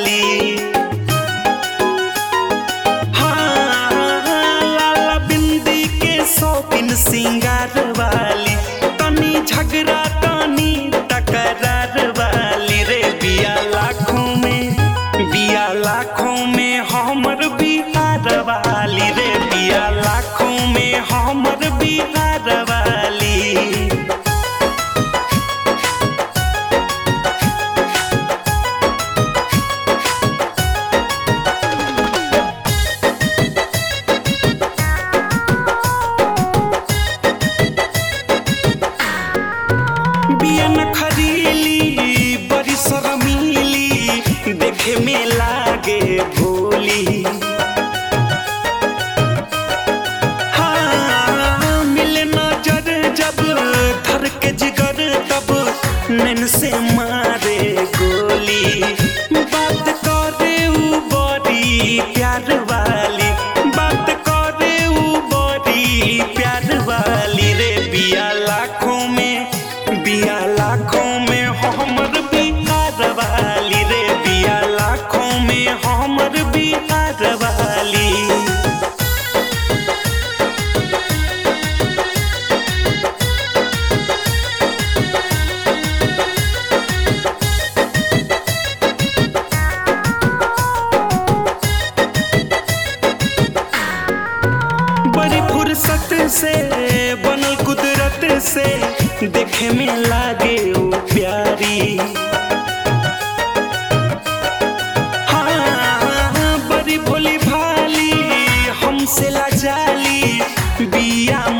वाली हाँ, लाला बिंदी के शौकीन सिंगार वाली तनी झगड़ा तनी तकरार वाली रे बिया लाखों में बिया लाखों में हमर बिहार वाली रे बिया लाखों में हमर बिहार वाली बिया न खरीली बड़ी शर्मीली देखे में लागे भोली हाँ, मिले नजर जब धर के जिगर तब नैन से मारे गोली बात करे उ बड़ी प्यार वाली बात करे उ बड़ी प्यार वाली रे बिया लाखों में बिया लाखों में हमर बिहार वाली रे बिया लाखों में हमर बिहार वाली बड़ी फुर्सत से बनल कुदरत से देखे में लागे ओ प्यारी हाँ, बड़ी भोली भाली हमसे लाजाली बिया